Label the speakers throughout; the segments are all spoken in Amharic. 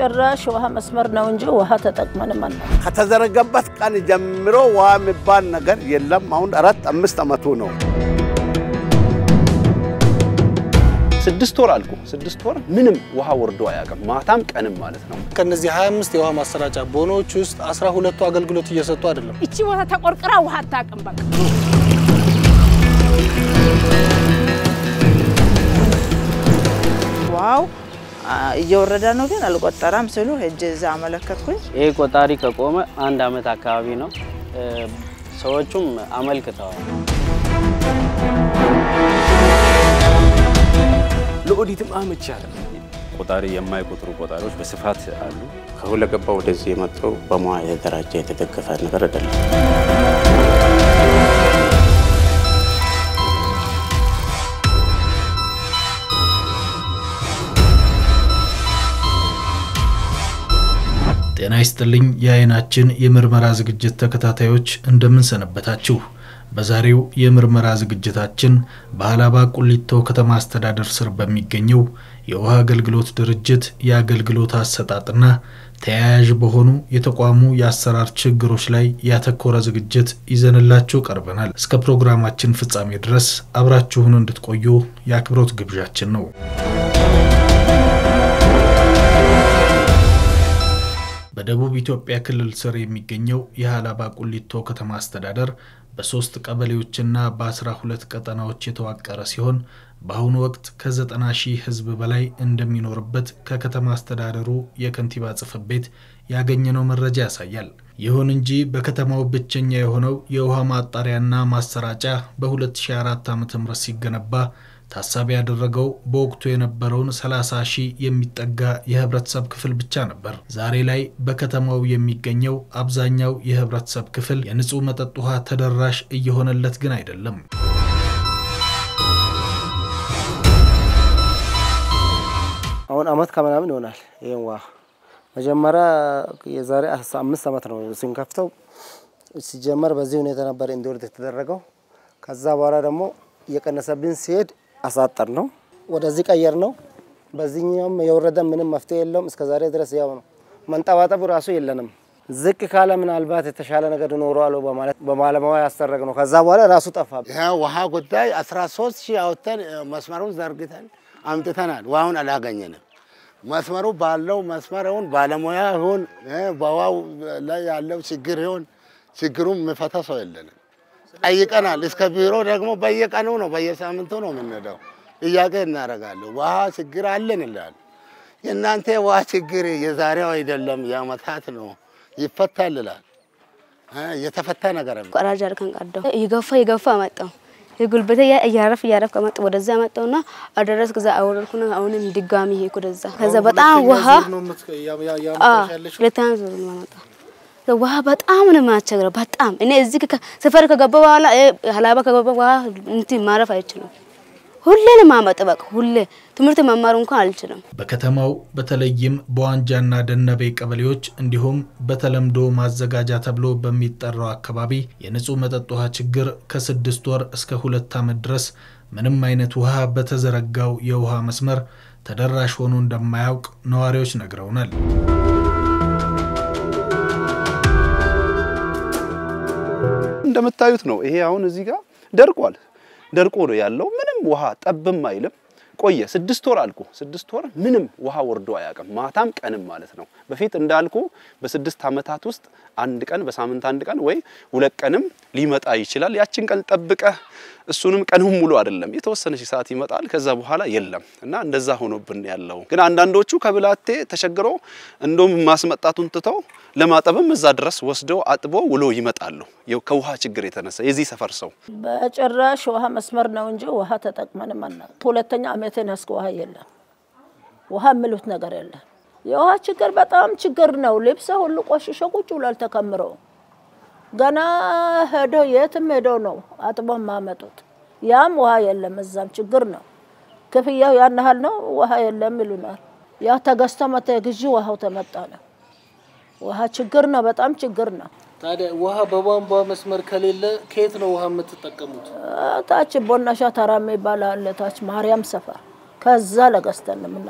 Speaker 1: በጭራሽ ውሃ መስመር ነው እንጂ ውሃ ተጠቅመንም አና
Speaker 2: ከተዘረገበት ቀን ጀምሮ ውሃ የሚባል ነገር የለም። አሁን አራት አምስት ዓመቱ ነው።
Speaker 3: ስድስት ወር አልኩ። ስድስት ወር ምንም ውሃ ወርዶ አያውቅም። ማታም ቀንም ማለት ነው።
Speaker 4: ከነዚህ 25 የውሃ ማሰራጫ ቦኖች ውስጥ 12ቱ አገልግሎት እየሰጡ አይደለም።
Speaker 5: እቺ ቦታ ተቆርቅራ ውሃ አታውቅም። በቃ
Speaker 6: ዋው እየወረደ ነው ግን አልቆጠረም ስሉ ሄጄ እዛ አመለከትኩኝ።
Speaker 7: ይህ ቆጣሪ ከቆመ አንድ አመት አካባቢ ነው። ሰዎቹም አመልክተዋል።
Speaker 8: ለኦዲትም አመቺ አይደለም።
Speaker 9: ቆጣሪ የማይቆጥሩ ቆጣሪዎች በስፋት አሉ። ከሁለገባ ወደዚህ የመጣው በሙያ የተደራጀ የተደገፈ ነገር አይደለም።
Speaker 10: ጤና ይስጥልኝ የአይናችን የምርመራ ዝግጅት ተከታታዮች እንደምን ሰነበታችሁ? በዛሬው የምርመራ ዝግጅታችን በሀላባ ቁሊቶ ከተማ አስተዳደር ስር በሚገኘው የውሃ አገልግሎት ድርጅት የአገልግሎት አሰጣጥና ተያያዥ በሆኑ የተቋሙ የአሰራር ችግሮች ላይ ያተኮረ ዝግጅት ይዘንላችሁ ቀርበናል። እስከ ፕሮግራማችን ፍጻሜ ድረስ አብራችሁን እንድትቆዩ የአክብሮት ግብዣችን ነው። በደቡብ ኢትዮጵያ ክልል ስር የሚገኘው የሀላባ ቁሊቶ ከተማ አስተዳደር በሶስት ቀበሌዎችና በአስራ ሁለት ቀጠናዎች የተዋቀረ ሲሆን በአሁኑ ወቅት ከዘጠና ሺህ ሕዝብ በላይ እንደሚኖርበት ከከተማ አስተዳደሩ የከንቲባ ጽሕፈት ቤት ያገኘነው መረጃ ያሳያል። ይሁን እንጂ በከተማው ብቸኛ የሆነው የውሃ ማጣሪያና ማሰራጫ በ2004 ዓ.ም ሲገነባ ታሳቢ ያደረገው በወቅቱ የነበረውን 30 ሺህ የሚጠጋ የህብረተሰብ ክፍል ብቻ ነበር። ዛሬ ላይ በከተማው የሚገኘው አብዛኛው የህብረተሰብ ክፍል የንጹህ መጠጥ ውሃ ተደራሽ እየሆነለት ግን አይደለም።
Speaker 4: አሁን አመት ከምናምን ይሆናል። ይህን ውሃ መጀመሪያ የዛሬ አምስት ዓመት ነው ስንከፍተው ሲጀመር በዚህ ሁኔታ ነበር እንዲወርድ የተደረገው። ከዛ በኋላ ደግሞ እየቀነሰብን ሲሄድ አሳጠር ነው ወደዚህ ቀየር ነው። በዚህኛውም የወረደ ምንም መፍትሄ የለውም። እስከ ዛሬ ድረስ ያው ነው። መንጠባጠቡ ራሱ የለንም። ዝቅ ካለ ምናልባት የተሻለ ነገር ይኖረዋል በማለት በባለሙያ ያሰረግ ነው። ከዛ በኋላ ራሱ ጠፋ።
Speaker 2: ይህ ውሃ ጉዳይ 13 ሺህ አውጥተን መስመሩን ዘርግተን አምጥተናል። ውሃውን አላገኘንም። መስመሩ ባለው መስመሩን ባለሙያ ይሁን በውሃው ላይ ያለው ችግር ይሁን ችግሩን የሚፈታ ሰው የለንም። ጠይቀናል። እስከ ቢሮ ደግሞ በየቀኑ ነው በየሳምንቱ ነው የምንሄደው። ጥያቄ እናደርጋለን። ውሃ ችግር አለን ይላል። የእናንተ ውሃ ችግር የዛሬው አይደለም የአመታት ነው፣ ይፈታል ይላል። የተፈታ ነገር
Speaker 11: ቆራጅ አድርገን ቀዳው እየገፋ እየገፋ መጣው የጉልበቴ እያረፍ እያረፍ ከመጣ ወደዛ መጣውና አደረስ ከዛ አወረድኩና አሁንም ድጋሚ ሄድኩ ወደዛ። ከዛ በጣም ውሃ ሁለተኛ ዙር ነው የማመጣው ውሃ በጣም ነው የሚያስቸግረው። በጣም እኔ እዚህ ሰፈር ከገባ በኋላ ሀላባ ከገባ በኋላ እንትን ማረፍ አይችልም። ሁሌ ነው የማመጣው። በቃ ሁሌ ትምህርት መማር እንኳን አልችልም።
Speaker 10: በከተማው በተለይም በዋንጃና ደነበ ቀበሌዎች እንዲሁም በተለምዶ ማዘጋጃ ተብሎ በሚጠራው አካባቢ የንጹህ መጠጥ ውሃ ችግር ከስድስት ወር እስከ ሁለት ዓመት ድረስ ምንም አይነት ውሃ በተዘረጋው የውሃ መስመር ተደራሽ ሆኖ እንደማያውቅ ነዋሪዎች ነግረውናል።
Speaker 3: እንደምታዩት ነው። ይሄ አሁን እዚህ ጋር ደርቋል። ደርቆ ነው ያለው። ምንም ውሃ ጠብም አይልም። ቆየ ስድስት ወር አልኩ። ስድስት ወር ምንም ውሃ ወርዶ አያውቅም። ማታም ቀንም ማለት ነው። በፊት እንዳልኩ በስድስት ዓመታት ውስጥ አንድ ቀን በሳምንት አንድ ቀን ወይ ሁለት ቀንም ሊመጣ ይችላል። ያችን ቀን ጠብቀህ እሱንም ቀኑን ሙሉ አይደለም የተወሰነች ሰዓት ይመጣል። ከዛ በኋላ የለም እና እንደዛ ሆኖብን ያለው ግን አንዳንዶቹ ከብላቴ ተቸግሮ እንደውም ማስመጣቱን ትተው ለማጠብም እዛ ድረስ ወስደው አጥቦ ውሎ ይመጣሉ። ከውሃ ችግር የተነሳ የዚህ ሰፈር ሰው
Speaker 1: በጭራሽ ውሃ መስመር ነው እንጂ ውሃ ተጠቅመንም አና ሁለተኛ አመቴን ያስክ ውሃ የለም። ውሃ የሚሉት ነገር የለም። የውሃ ችግር በጣም ችግር ነው። ልብሰ ሁሉ ቆሽሾ ቁጭ ብሏል ተከምሮ ገና ሄደው የትም ሄደው ነው አጥቦ ማመጡት። ያም ውሃ የለም፣ እዛም ችግር ነው። ክፍያው ያን ያህል ነው፣ ውሃ የለም ይሉናል። ያ ተገዝቶ መተ ግዢ ውሃው ተመጣ ነው። ውሃ ችግር ነው፣ በጣም ችግር ነው።
Speaker 4: ታዲያ ውሃ በቧንቧ መስመር ከሌለ ከየት ነው ውሃ የምትጠቀሙት?
Speaker 1: ታች ቦናሻ ተራ የሚባል አለ፣ ታች ማርያም ሰፈር። ከዛ ለገዝተን ነው የምናመጣው።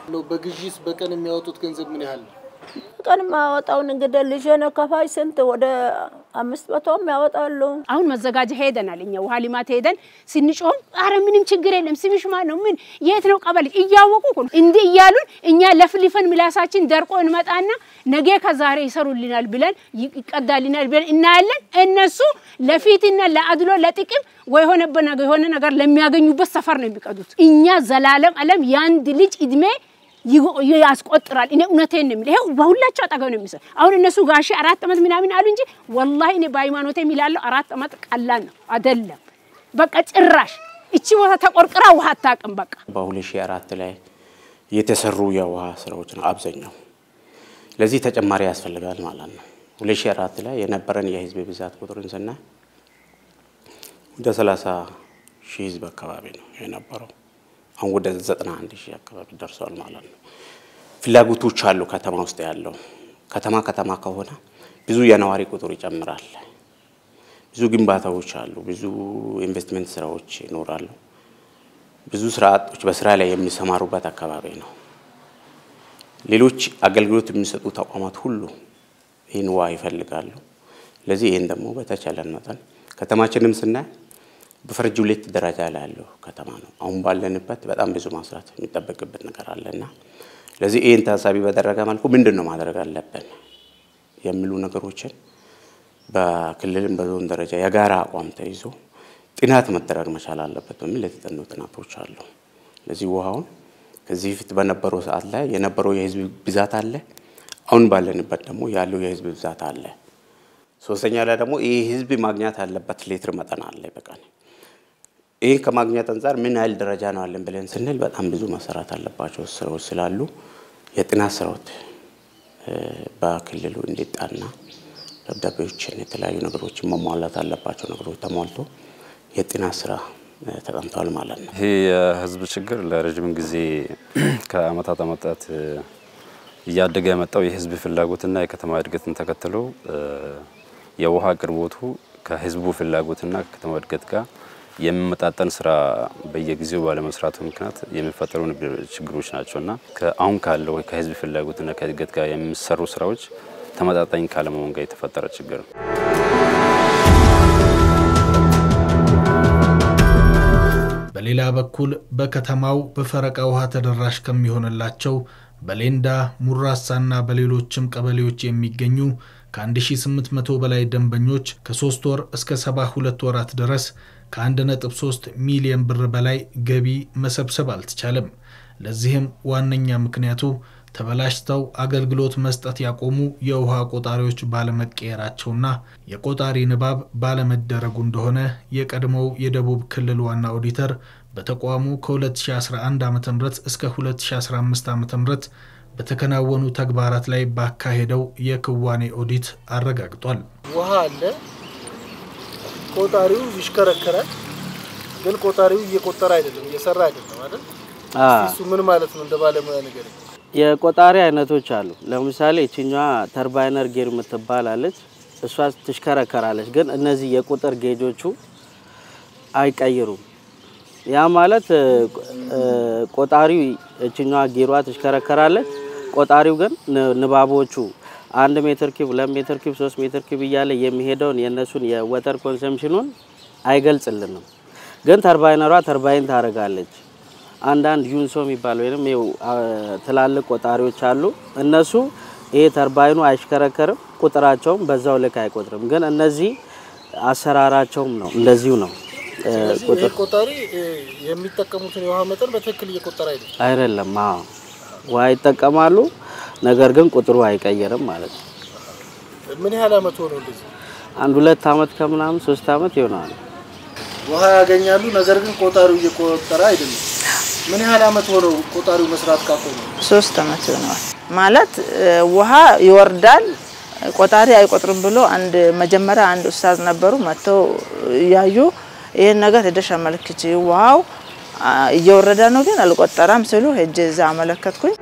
Speaker 12: በግዢስ በቀን የሚያወጡት ገንዘብ ምን ያህል ነው?
Speaker 1: ቀን ማወጣውን እንግዲህ ልጄን ከፋይ ስንት ወደ አምስት መቶም ያወጣሉ።
Speaker 5: አሁን መዘጋጃ ሄደናል። እኛ ውሃ ልማት ሄደን ስንጮም አረ ምንም ችግር የለም ስምሽ ማን ነው ምን የት ነው ቀበሌ እያወቁ እኮ ነው እንዲህ እያሉን እኛ ለፍልፈን ምላሳችን ደርቆ እንመጣና ነገ ከዛሬ ይሰሩልናል ብለን ይቀዳልናል ብለን እናያለን። እነሱ ለፊትና ለአድሎ ለጥቅም ወይ የሆነ ነገር የሆነ ነገር ለሚያገኙበት ሰፈር ነው የሚቀዱት። እኛ ዘላለም አለም የአንድ ልጅ እድሜ ያስቆጥራል። እኔ እውነቴን ነው የሚለው። ይኸው በሁላቸው አጠገብ ነው የሚሰራ። አሁን እነሱ ጋሼ አራት ዓመት ምናምን አሉ እንጂ ወላሂ እኔ በሃይማኖቴ የሚላለው አራት ዓመት ቀላል ነው አይደለም። በቃ ጭራሽ እቺ ቦታ ተቆርቅራ ውሃ አታውቅም። በቃ
Speaker 9: በ2004 ላይ የተሰሩ የውሃ ስራዎች ነው አብዛኛው። ለዚህ ተጨማሪ ያስፈልጋል ማለት ነው። 2004 ላይ የነበረን የህዝብ ብዛት ቁጥርን ስናይ ወደ 30 ሺህ ህዝብ አካባቢ ነው የነበረው። አሁን ወደ 91 ሺህ አካባቢ ደርሷል ማለት ነው። ፍላጎቶች አሉ ከተማ ውስጥ ያለው ከተማ ከተማ ከሆነ ብዙ የነዋሪ ቁጥር ይጨምራል። ብዙ ግንባታዎች አሉ፣ ብዙ ኢንቨስትመንት ስራዎች ይኖራሉ። ብዙ ስራ አጦች በስራ ላይ የሚሰማሩበት አካባቢ ነው። ሌሎች አገልግሎት የሚሰጡ ተቋማት ሁሉ ይህን ውሃ ይፈልጋሉ። ለዚህ ይህን ደግሞ በተቻለን መጠን ከተማችንም ስናይ በፈረጅ ሁለት ደረጃ ላይ ያለው ከተማ ነው። አሁን ባለንበት በጣም ብዙ ማስራት የሚጠበቅበት ነገር አለና ለዚህ ይህን ታሳቢ በደረገ መልኩ ምንድን ነው ማድረግ አለብን የሚሉ ነገሮችን በክልልም በዞን ደረጃ የጋራ አቋም ተይዞ ጥናት መደረግ መቻል አለበት በሚል የተጠኑ ጥናቶች አሉ። ለዚህ ውሃውን ከዚህ በፊት በነበረው ሰዓት ላይ የነበረው የህዝብ ብዛት አለ፣ አሁን ባለንበት ደግሞ ያለው የህዝብ ብዛት አለ። ሶስተኛ ላይ ደግሞ ይህ ህዝብ ማግኘት ያለበት ሊትር መጠን አለ በቀን ይህን ከማግኘት አንጻር ምን ያህል ደረጃ ነው አለን ብለን ስንል በጣም ብዙ መሰራት አለባቸው ስራዎች ስላሉ የጥናት ስራዎች በክልሉ እንዲጣና ደብዳቤዎችን የተለያዩ ነገሮችን መሟላት አለባቸው ነገሮች ተሟልቶ የጥናት ስራ ተጠምቷል ማለት ነው።
Speaker 13: ይሄ የህዝብ ችግር ለረጅም ጊዜ ከአመታት አመታት እያደገ የመጣው የህዝብ ፍላጎትና የከተማ እድገትን ተከትሎ የውሃ አቅርቦቱ ከህዝቡ ፍላጎትና ከከተማ እድገት ጋር የሚመጣጠን ስራ በየጊዜው ባለመስራቱ ምክንያት የሚፈጠሩ ችግሮች ናቸውና አሁን ካለው ከህዝብ ፍላጎትና ከእድገት ጋር የሚሰሩ ስራዎች ተመጣጣኝ ካለመሆን ጋር የተፈጠረ ችግር ነው።
Speaker 10: በሌላ በኩል በከተማው በፈረቃ ውሃ ተደራሽ ከሚሆንላቸው በሌንዳ ሙራሳና በሌሎችም ቀበሌዎች የሚገኙ ከ1800 በላይ ደንበኞች ከ3 ወር እስከ 72 ወራት ድረስ ከ1.3 ሚሊዮን ብር በላይ ገቢ መሰብሰብ አልተቻለም። ለዚህም ዋነኛ ምክንያቱ ተበላሽተው አገልግሎት መስጠት ያቆሙ የውሃ ቆጣሪዎች ባለመቀየራቸውና የቆጣሪ ንባብ ባለመደረጉ እንደሆነ የቀድሞው የደቡብ ክልል ዋና ኦዲተር በተቋሙ ከ2011 ዓ ም እስከ 2015 ዓ ም በተከናወኑ ተግባራት ላይ ባካሄደው የክዋኔ ኦዲት አረጋግጧል።
Speaker 12: ውሃ አለ፣ ቆጣሪው ይሽከረከራል፣ ግን ቆጣሪው እየቆጠረ አይደለም፣ እየሰራ አይደለም አይደል? እሱ ምን ማለት ነው? እንደ ባለሙያ ነገር
Speaker 7: የቆጣሪ አይነቶች አሉ። ለምሳሌ ይችኛዋ ተርባይነር ጌር የምትባል አለች። እሷ ትሽከረከራለች፣ ግን እነዚህ የቁጥር ጌጆቹ አይቀይሩም። ያ ማለት ቆጣሪው እችኛዋ ጌሯ ትሽከረከራለች። ቆጣሪው ግን ንባቦቹ አንድ ሜትር ኪብ፣ ሁለት ሜትር ኪብ፣ ሶስት ሜትር ኪብ እያለ የሚሄደውን የእነሱን የወተር ኮንሰምሽኑን አይገልጽልንም። ግን ተርባይነሯ ተርባይን ታደርጋለች። አንዳንድ ዩንሶ የሚባል ወይም ትላልቅ ቆጣሪዎች አሉ። እነሱ ይሄ ተርባይኑ አይሽከረከርም፣ ቁጥራቸውም በዛው ልክ አይቆጥርም። ግን እነዚህ አሰራራቸውም ነው እንደዚሁ ነው።
Speaker 12: ይህ ቆጣሪ የሚጠቀሙትን የውሃ መጠን በትክክል እየቆጠረ አይደለም
Speaker 7: አይደለም። አዎ ውሃ ይጠቀማሉ፣ ነገር ግን ቁጥሩ አይቀየርም ማለት ነው።
Speaker 12: ምን ያህል አመት ሆነው እንደዚህ?
Speaker 7: አንድ ሁለት አመት ከምናምን ሶስት አመት ይሆናል።
Speaker 12: ውሃ ያገኛሉ፣ ነገር ግን ቆጣሪው እየቆጠረ አይደለም። ምን ያህል አመት ሆነው ቆጣሪው መስራት ካቆሙ?
Speaker 6: ሶስት አመት ይሆነዋል። ማለት ውሃ ይወርዳል ቆጣሪ አይቆጥርም ብሎ አንድ መጀመሪያ አንድ ኡስታዝ ነበሩ መጥተው እያዩ ይህን ነገር ሄደሽ አመልክች ውሃው እየወረደ ነው ግን አልቆጠረም ስሉ ሄጄ እዛ አመለከትኩኝ።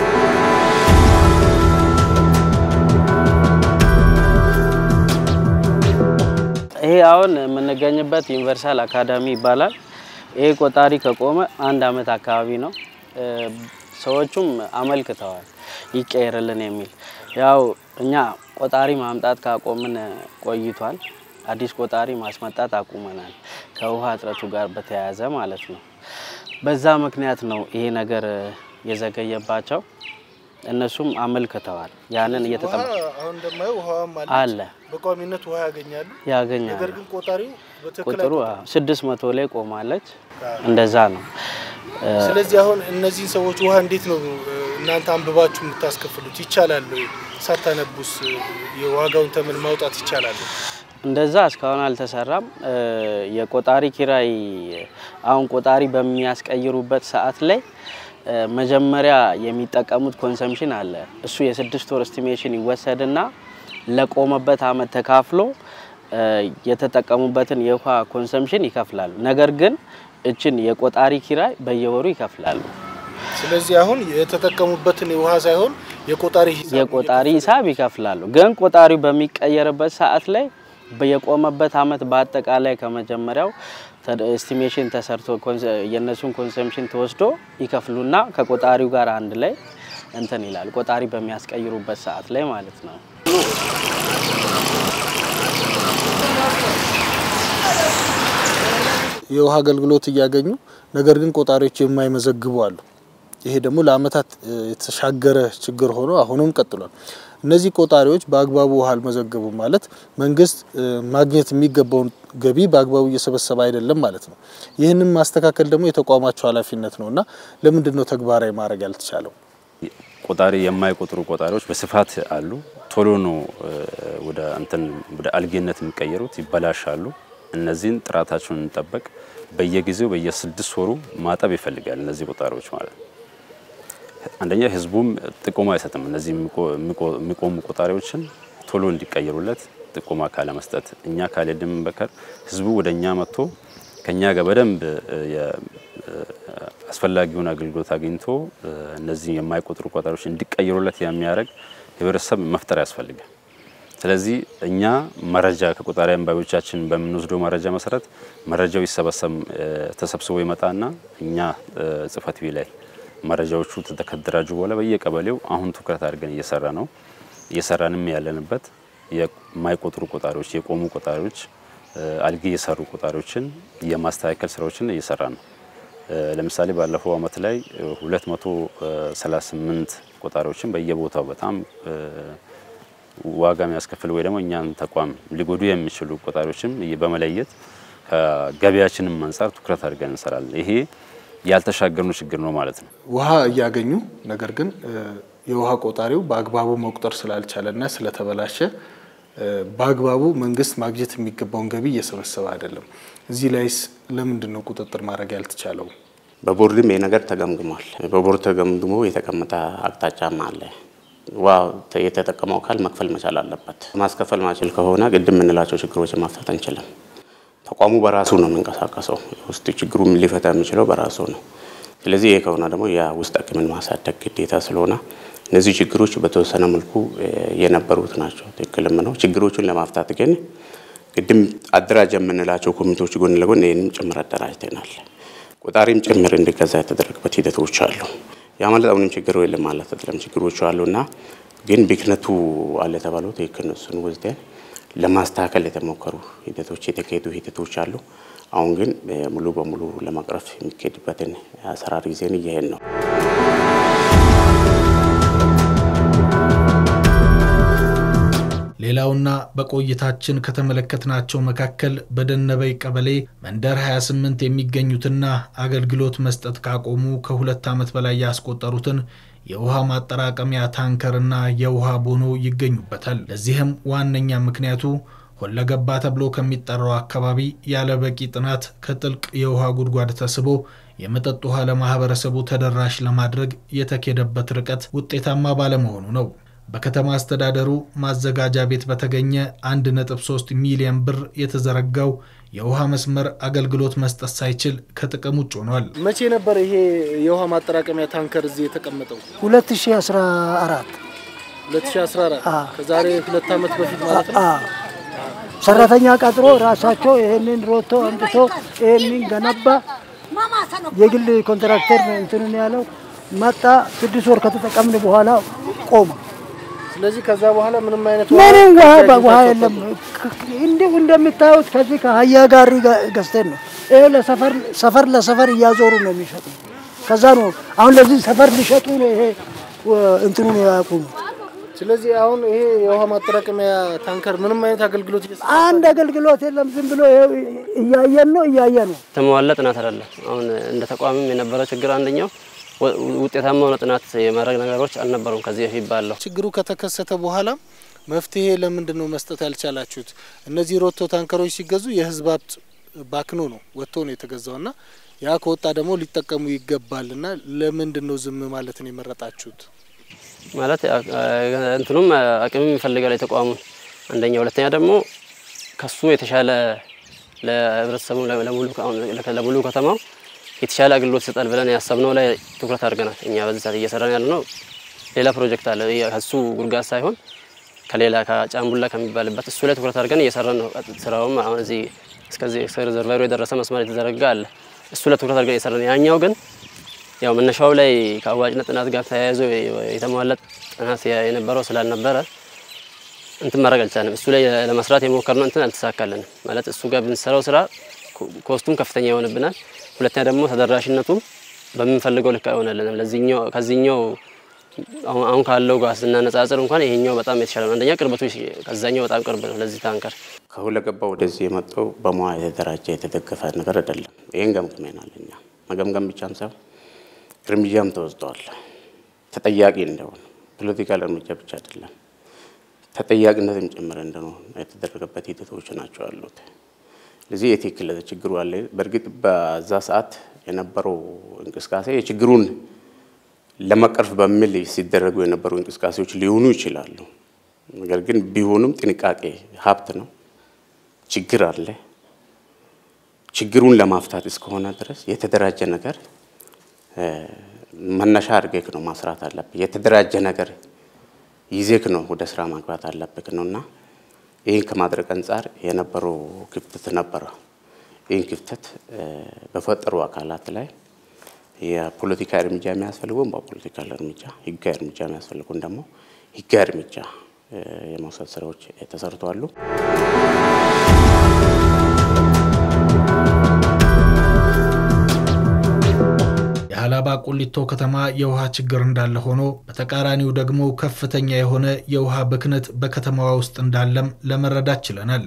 Speaker 7: ይሄ አሁን የምንገኝበት ዩኒቨርሳል አካዳሚ ይባላል። ይሄ ቆጣሪ ከቆመ አንድ አመት አካባቢ ነው። ሰዎቹም አመልክተዋል ይቀየርልን የሚል ያው እኛ ቆጣሪ ማምጣት ካቆምን ቆይቷል። አዲስ ቆጣሪ ማስመጣት አቁመናል። ከውሃ እጥረቱ ጋር በተያያዘ ማለት ነው። በዛ ምክንያት ነው ይሄ ነገር የዘገየባቸው። እነሱም አመልክተዋል። ያንን እየተጠበ
Speaker 12: አሁን እንደማየው ውሃም አለ
Speaker 7: አለ
Speaker 12: በቋሚነት ውሃ ያገኛሉ።
Speaker 7: ያገኛሉ።
Speaker 12: ነገር ግን ቆጣሪው በትክክል
Speaker 7: ቁጥሩ ስድስት መቶ ላይ ቆማለች። እንደዛ ነው።
Speaker 12: ስለዚህ አሁን እነዚህን ሰዎች ውሃ እንዴት ነው እናንተ አንብባችሁ የምታስከፍሉት? ይቻላል ወይ? ሳታነቡስ የዋጋውን ተመን ማውጣት ይቻላል?
Speaker 7: እንደዛ እስካሁን አልተሰራም። የቆጣሪ ኪራይ አሁን ቆጣሪ በሚያስቀይሩበት ሰዓት ላይ መጀመሪያ የሚጠቀሙት ኮንሰምሽን አለ። እሱ የስድስት ወር እስቲሜሽን ይወሰድና ለቆመበት አመት ተካፍሎ የተጠቀሙበትን የውሃ ኮንሰምሽን ይከፍላሉ። ነገር ግን እችን የቆጣሪ ኪራይ በየወሩ ይከፍላሉ።
Speaker 12: ስለዚህ አሁን የተጠቀሙበትን የውሃ ሳይሆን የቆጣሪ ሂሳብ
Speaker 7: የቆጣሪ ሂሳብ ይከፍላሉ። ግን ቆጣሪው በሚቀየርበት ሰዓት ላይ የቆመበት አመት በአጠቃላይ ከመጀመሪያው ኤስቲሜሽን ተሰርቶ የእነሱን ኮንሰምሽን ተወስዶ ይከፍሉና ከቆጣሪው ጋር አንድ ላይ እንትን ይላል። ቆጣሪ በሚያስቀይሩበት ሰዓት ላይ ማለት ነው።
Speaker 12: የውሃ አገልግሎት እያገኙ ነገር ግን ቆጣሪዎች የማይመዘግቡ አሉ። ይሄ ደግሞ ለአመታት የተሻገረ ችግር ሆኖ አሁንም ቀጥሏል። እነዚህ ቆጣሪዎች በአግባቡ ውሃ አልመዘገቡም ማለት መንግስት ማግኘት የሚገባውን ገቢ በአግባቡ እየሰበሰበ አይደለም ማለት ነው። ይህንን ማስተካከል ደግሞ የተቋማቸው ኃላፊነት ነው እና ለምንድን ነው ተግባራዊ ማድረግ ያልተቻለው?
Speaker 13: ቆጣሪ የማይቆጥሩ ቆጣሪዎች በስፋት አሉ። ቶሎ ነው ወደ እንትን ወደ አልጌነት የሚቀየሩት፣ ይበላሻሉ። እነዚህን ጥራታቸውን እንጠበቅ። በየጊዜው በየስድስት ወሩ ማጠብ ይፈልጋል እነዚህ ቆጣሪዎች ማለት ነው። አንደኛ ህዝቡም ጥቆማ አይሰጥም። እነዚህ የሚቆሙ ቆጣሪዎችን ቶሎ እንዲቀየሩለት ጥቆማ ካለመስጠት እኛ ካልሄድን በቀር ህዝቡ ወደ እኛ መጥቶ ከኛ ጋር በደንብ አስፈላጊውን አገልግሎት አግኝቶ እነዚህ የማይቆጥሩ ቆጣሪዎች እንዲቀየሩለት የሚያደርግ ህብረተሰብ መፍጠር ያስፈልጋል። ስለዚህ እኛ መረጃ ከቆጣሪ አንባቢዎቻችን በምንወስደው መረጃ መሰረት መረጃው ይሰበሰብ ተሰብስቦ ይመጣና እኛ ጽህፈት ቤት ላይ መረጃዎቹ ከተደራጁ በኋላ በየቀበሌው አሁን ትኩረት አድርገን እየሰራ ነው እየሰራንም ያለንበት የማይቆጥሩ ቆጣሪዎች የቆሙ ቆጣሪዎች አልጌ የሰሩ ቆጣሪዎችን የማስተካከል ስራዎችን እየሰራ ነው። ለምሳሌ ባለፈው አመት ላይ 238 ቆጣሪዎችን በየቦታው በጣም ዋጋ የሚያስከፍል ወይ ደግሞ እኛን ተቋም ሊጎዱ የሚችሉ ቆጣሪዎችም በመለየት ከገበያችንም አንጻር ትኩረት አድርገን እንሰራለን። ይሄ ያልተሻገርነው ችግር ነው ማለት ነው።
Speaker 12: ውሃ እያገኙ ነገር ግን የውሃ ቆጣሪው በአግባቡ መቁጠር ስላልቻለና ስለተበላሸ በአግባቡ መንግስት ማግኘት የሚገባውን ገቢ እየሰበሰበ አይደለም። እዚህ ላይስ ለምንድን ነው ቁጥጥር ማድረግ ያልተቻለው?
Speaker 9: በቦርድም ይህ ነገር ተገምግሟል። በቦርድ ተገምግሞ የተቀመጠ አቅጣጫም አለ። ውሃ የተጠቀመው አካል መክፈል መቻል አለበት። ማስከፈል ማችል ከሆነ ቅድም የምንላቸው ችግሮችን መፍታት አንችልም። ተቋሙ በራሱ ነው የሚንቀሳቀሰው። ውስጥ ችግሩ ሊፈታ የሚችለው በራሱ ነው። ስለዚህ ይህ ከሆነ ደግሞ የውስጥ አቅምን ማሳደግ ግዴታ ስለሆነ እነዚህ ችግሮች በተወሰነ መልኩ የነበሩት ናቸው። ትክክልም ነው። ችግሮቹን ለማፍታት ግን ቅድም አደራጅ የምንላቸው ኮሚቴዎች ጎን ለጎን ይህንም ጭምር አደራጅተናል። ቆጣሪም ጭምር እንዲገዛ የተደረገበት ሂደቶች አሉ። ያ ማለት አሁንም ችግር የለም ማለት አይደለም። ችግሮቹ አሉና ግን ብክነቱ አለ የተባለው ትክክል ነው። እሱን ወስደን ለማስተካከል የተሞከሩ ሂደቶች የተካሄዱ ሂደቶች አሉ። አሁን ግን ሙሉ በሙሉ ለመቅረፍ የሚካሄድበትን አሰራር ጊዜን እያሄድ ነው።
Speaker 10: ሌላውና በቆይታችን ከተመለከትናቸው መካከል በደነበይ ቀበሌ መንደር 28 የሚገኙትና አገልግሎት መስጠት ካቆሙ ከሁለት ዓመት በላይ ያስቆጠሩትን የውሃ ማጠራቀሚያ ታንከርና የውሃ ቦኖ ይገኙበታል። ለዚህም ዋነኛ ምክንያቱ ሁለገባ ተብሎ ከሚጠራው አካባቢ ያለ በቂ ጥናት ከጥልቅ የውሃ ጉድጓድ ተስቦ የመጠጥ ውሃ ለማህበረሰቡ ተደራሽ ለማድረግ የተኬደበት ርቀት ውጤታማ ባለመሆኑ ነው። በከተማ አስተዳደሩ ማዘጋጃ ቤት በተገኘ 1.3 ሚሊዮን ብር የተዘረጋው የውሃ መስመር አገልግሎት መስጠት ሳይችል ከጥቅም ውጭ ሆኗል።
Speaker 12: መቼ ነበር ይሄ የውሃ ማጠራቀሚያ ታንከር እዚህ የተቀመጠው?
Speaker 14: 2014
Speaker 12: 2014 ከዛሬ ሁለት ዓመት በፊት ማለት ነው።
Speaker 14: ሰራተኛ ቀጥሮ ራሳቸው ይህንን ሮቶ አምጥቶ ይህንን ገነባ። የግል ኮንትራክተር ነው እንትንን ያለው መጣ። ስድስት ወር ከተጠቀምን በኋላ ቆመ።
Speaker 12: ስለዚህ ከዛ በኋላ ምንም አይነት
Speaker 14: ምንም ውሃ
Speaker 12: ውሃ
Speaker 14: ውሃ የለም። እንዲሁ እንደምታዩት ከዚህ ከአህያ ጋሪ ገ- ገዝተን ነው ይሄ ለሰፈር ሰፈር ለሰፈር እያዞሩ ነው የሚሸጡ። ከዛ ነው አሁን ለዚህ ሰፈር ሊሸጡ ነው ይሄ ወ- እንትኑን ያቁሙ።
Speaker 12: ስለዚህ አሁን ይሄ የውሃ ማጠራቀሚያ ታንከር ምንም አይነት አገልግሎት እየሰጠ
Speaker 14: አንድ አገልግሎት የለም። ዝም ብሎ ይኸው እያየን ነው እያየ ነው።
Speaker 15: የተሟላ ጥናት አይደለም። አሁን እንደ ተቋምም የነበረው ችግር አንደኛው ወ- ውጤታማ የሆነ ጥናት የማድረግ ነገሮች አልነበሩም ከዚህ በፊት ባለው
Speaker 12: ችግሩ ከተከሰተ በኋላ መፍትሄ ለምንድን ነው መስጠት ያልቻላችሁት? እነዚህ ሮቶ ታንከሮች ሲገዙ የህዝብ ሀብት ባክኖ ነው ወጥቶ ነው የተገዛውና ያ ከወጣ ደግሞ ሊጠቀሙ ይገባልና ለምንድን ነው ዝም ማለትን የመረጣችሁት?
Speaker 15: ማለት አ- አ- እንትኑም አቅምም ይፈልጋል የተቋሙን አንደኛ፣ ሁለተኛ ደግሞ ከሱ የተሻለ ለህብረተሰቡ ለ- ለሙሉ አሁን ለ- ለሙሉ ከተማው የተሻለ አገልግሎት ይሰጣል ብለን ያሰብነው ላይ ትኩረት አድርገናል። እኛ በዚህ ሰዓት እየሰራን ያለ ነው። ሌላ ፕሮጀክት አለ የ- ከሱ ጉድጓድ ሳይሆን ከሌላ ከጫምቡላ ከሚባልበት እሱ ላይ ትኩረት አድርገን እየሰራን ነው። ስራውም አሁን እዚህ እስከዚህ እስከ ሪዘርቫሩ የደረሰ መስመር የተዘረጋ አለ። እሱ ላይ ትኩረት አድርገን እየሰራን ያኛው ግን ያው መነሻው ላይ ከአዋጭነት ጥናት ጋር ተያይዞ የተሟላ ጥናት የነበረው ስላልነበረ እንትን ማድረግ አልቻለም። እሱ ላይ ለመስራት የሞከርነው እንትን አልተሳካልንም። ማለት እሱ ጋር ብንሰራው ስራ ኮ- ኮስቱም ከፍተኛ ይሆንብናል። ሁለተኛ ደግሞ ተደራሽነቱም በምንፈልገው ልክ አይሆንልንም። ለዚህኛው ከዚህኛው አሁን አሁን ካለው ጋር ስናነጻጽር እንኳን ይሄኛው በጣም የተሻለ ነው። አንደኛ ቅርበቱ ከዛኛው በጣም ቅርብ ነው ለዚህ ታንከር።
Speaker 9: ከሁለገባ ወደዚህ የመጣው በሙያ የተደራጀ የተደገፈ ነገር አይደለም። ይህን ገምግመናል እኛ። መገምገም ብቻም ሳይሆን እርምጃም ተወስደዋል። ተጠያቂ እንደሆነ ፖለቲካል እርምጃ ብቻ አይደለም ተጠያቂነትም ጭምር እንደሆነ የተደረገበት ሂደቶች ናቸው ያሉት። ስለዚህ የትክክል ችግሩ አለ። በእርግጥ በዛ ሰዓት የነበረው እንቅስቃሴ የችግሩን ለመቅረፍ በሚል ሲደረጉ የነበሩ እንቅስቃሴዎች ሊሆኑ ይችላሉ። ነገር ግን ቢሆኑም ጥንቃቄ ሀብት ነው። ችግር አለ። ችግሩን ለማፍታት እስከሆነ ድረስ የተደራጀ ነገር እ፣ መነሻ አድርገህ ነው ማስራት አለብህ። የተደራጀ ነገር ይዜክ ነው ወደ ስራ ማግባት አለብህ ነው እና ይህን ከማድረግ አንጻር የነበረው ክፍተት ነበረ። ይህን ክፍተት እ፣ በፈጠሩ አካላት ላይ የፖለቲካ እርምጃ የሚያስፈልገውን በፖለቲካል እርምጃ፣ ህጋዊ እርምጃ የሚያስፈልጉን ደግሞ ህጋዊ እርምጃ እ፣ የመውሰድ ስራዎች ተሰርተዋሉ።
Speaker 10: የሀላባ ቁሊቶ ከተማ የውሃ ችግር እንዳለ ሆኖ በተቃራኒው ደግሞ ከፍተኛ የሆነ የውሃ ብክነት በከተማዋ ውስጥ እንዳለም ለመረዳት ችለናል።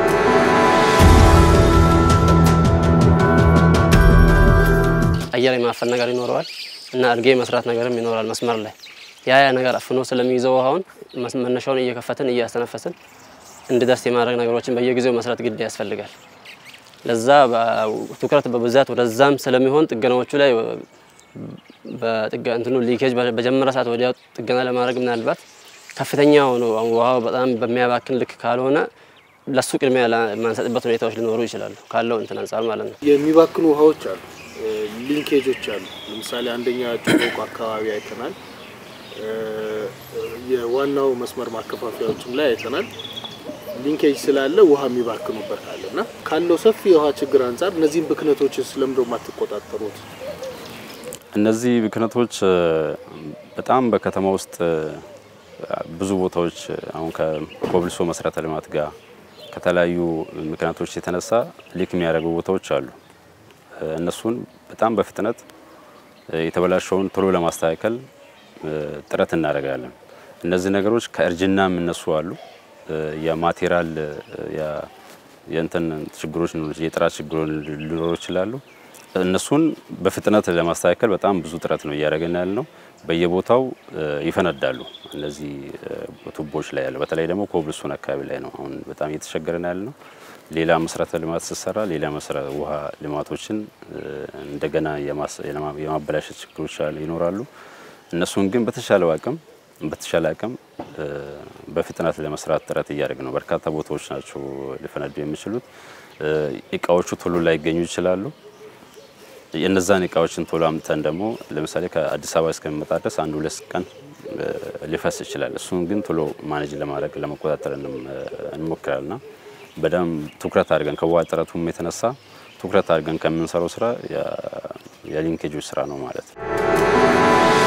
Speaker 15: አየር የማፈን ነገር ይኖረዋል እና አልጌ መስራት ነገርም ይኖራል መስመር ላይ ያ ያ ነገር አፍኖ ስለሚይዘው ውሃውን መስ- መነሻውን እየከፈትን እያስተነፈስን እንዲደርስ የማድረግ ነገሮችን በየጊዜው መስራት ግድ ያስፈልጋል። ለዛ በ- ትኩረት በብዛት ወደዛም ስለሚሆን ጥገናዎቹ ላይ በጥገ እንትኑ ሊኬጅ በ- በጀመረ ሰዓት ወዲያው ጥገና ለማድረግ ምናልባት ከፍተኛ ሆኖ አሁን ውሃው በጣም በሚያባክን ልክ ካልሆነ ለሱ ቅድሚያ ላ- የማንሰጥበት ሁኔታዎች ሊኖሩ ይችላሉ ካለው እንትን አንጻር ማለት ነው።
Speaker 12: የሚባክኑ ውሃዎች አሉ፣ እ፣ ሊንኬጆች አሉ። ለምሳሌ አንደኛ ጮቆ አካባቢ አይተናል። እ፣ የዋናው መስመር ማከፋፈያዎችም ላይ አይተናል። ሊንኬጅ ስላለ ውሃ የሚባክኑበት አለ እና ካለው ሰፊ የውሃ ችግር አንጻር እነዚህን ብክነቶችን ስለምንድን ነው የማትቆጣጠሩት?
Speaker 13: እነዚህ ብክነቶች እ፣ በጣም በከተማ ውስጥ እ፣ ብዙ ቦታዎች እ፣ አሁን ከኮብልሶ መሰረተ ልማት ጋር ከተለያዩ ምክንያቶች የተነሳ ሊክ የሚያደርጉ ቦታዎች አሉ። እ፣ እነሱን በጣም በፍጥነት እ፣ የተበላሸውን ቶሎ ለማስተካከል እ፣ ጥረት እናደርጋለን። እነዚህ ነገሮች ከእርጅና የሚነሱ አሉ። እ፣ የማቴሪያል እ፣ የ- የእንትን ችግሮች ሊኖሩ የጥራት ችግሮች ሊኖሩ ይችላሉ። እነሱን በፍጥነት ለማስተካከል በጣም ብዙ ጥረት ነው እያደረገን ያለ ነው። በየቦታው እ፣ ይፈነዳሉ እነዚህ እ፣ ቱቦዎች ላይ ያለው በተለይ ደግሞ ኮብልስቶን አካባቢ ላይ ነው አሁን በጣም እየተቸገረን ያለ ነው። ሌላ መሰረተ ልማት ስትሰራ ሌላ መሰረ ውሃ ልማቶችን እ፣ እንደገና የማስ- የማ- የማበላሸት ችግሮች አሉ- ይኖራሉ። እነሱን ግን በተሻለው አቅም በተሻለ አቅም እ፣ በፍጥነት ለመስራት ጥረት እያደረግን ነው። በርካታ ቦታዎች ናቸው ሊፈነዱ የሚችሉት። እ፣ እቃዎቹ ቶሎ ላይገኙ ይችላሉ። የእነዛን እቃዎችን ቶሎ አምጥተን ደግሞ ለምሳሌ ከአዲስ አበባ እስከሚመጣ ድረስ አንድ ሁለት ቀን እ፣ ሊፈስ ይችላል። እሱን ግን ቶሎ ማኔጅ ለማድረግ ለመቆጣጠር እንም- እንሞክራልና በደንብ ትኩረት አድርገን ከውሃ ጥረቱም የተነሳ ትኩረት አድርገን ከምንሰራው ስራ የ- የሊንኬጆች ስራ ነው ማለት ነው።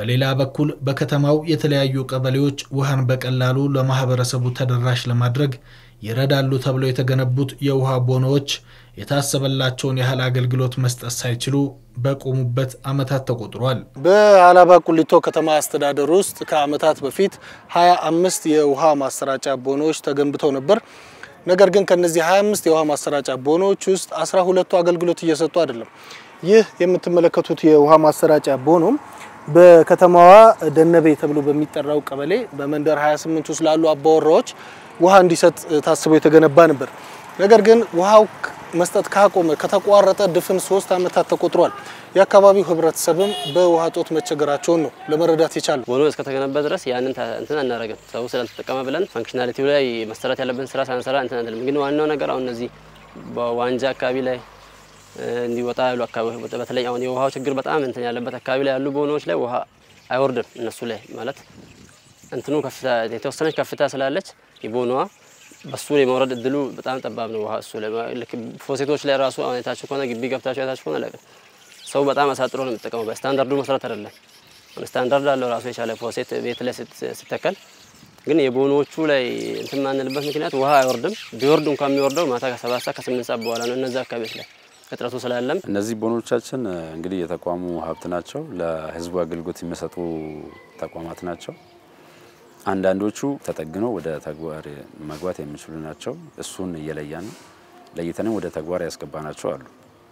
Speaker 10: በሌላ በኩል በከተማው የተለያዩ ቀበሌዎች ውሃን በቀላሉ ለማህበረሰቡ ተደራሽ ለማድረግ ይረዳሉ ተብለው የተገነቡት የውሃ ቦኖዎች የታሰበላቸውን ያህል አገልግሎት መስጠት ሳይችሉ በቆሙበት ዓመታት ተቆጥሯል።
Speaker 12: በሀላባ ቁሊቶ ከተማ አስተዳደር ውስጥ ከዓመታት በፊት 25 የውሃ ማሰራጫ ቦኖዎች ተገንብተው ነበር። ነገር ግን ከነዚህ 25 የውሃ ማሰራጫ ቦኖዎች ውስጥ 12ቱ አገልግሎት እየሰጡ አይደለም። ይህ የምትመለከቱት የውሃ ማሰራጫ ቦኖም በከተማዋ ደነበ ተብሎ በሚጠራው ቀበሌ በመንደር 28 ውስጥ ላሉ አባወራዎች ውሃ እንዲሰጥ ታስቦ የተገነባ ነበር። ነገር ግን ውሃው መስጠት ካቆመ ከተቋረጠ ድፍን ሶስት ዓመታት ተቆጥሯል። የአካባቢው ህብረተሰብም በውሃ ጦት መቸገራቸውን ነው ለመረዳት የቻለው።
Speaker 15: ቦኖ እስከተገነባ ድረስ ያንን እንትን አናደርግም። ሰው ስላልተጠቀመ ብለን ፋንክሽናሊቲው ላይ መሰራት ያለብን ስራ ሳንሰራ እንትን አንልም። ግን ዋናው ነገር አሁን እነዚህ በዋንጃ አካባቢ ላይ እንዲወጣ ያሉ አካባቢ በተለይ አሁን የውሃው ችግር በጣም እንትን ያለበት አካባቢ ላይ ያሉ ቦኖዎች ላይ ውሃ አይወርድም። እነሱ ላይ ማለት እንትኑ ከፍታ የተወሰነች ከፍታ ስላለች የቦኖዋ በሱ ላይ መውረድ እድሉ በጣም ጠባብ ነው። ውሃ እሱ ላይ ልክ ፎሴቶች ላይ ራሱ አሁን የታችሁ ከሆነ ግቢ ገብታችሁ የታችሁ ከሆነ ለቅ ሰው በጣም አሳጥሮ ነው የሚጠቀመው። በስታንዳርዱ መሰረት አይደለም። ስታንዳርድ አለው ራሱ የቻለ ፎሴት ቤት ላይ ሲተከል ግን የቦኖዎቹ ላይ እንትን ማንልበት ምክንያት ውሃ አይወርድም። ቢወርድ እንኳን የሚወርደው ማታ ከሰባት ሰዓት ከስምንት ሰዓት በኋላ ነው። እነዚህ አካባቢዎች ላይ እጥረቱ ስላለም
Speaker 13: እነዚህ ቦኖቻችን እንግዲህ የተቋሙ ሀብት ናቸው። ለህዝቡ አገልግሎት የሚሰጡ ተቋማት ናቸው። አንዳንዶቹ ተጠግኖ ወደ ተግባር መግባት የሚችሉ ናቸው። እሱን እየለያን ለይተንም ወደ ተግባር ያስገባናቸው አሉ።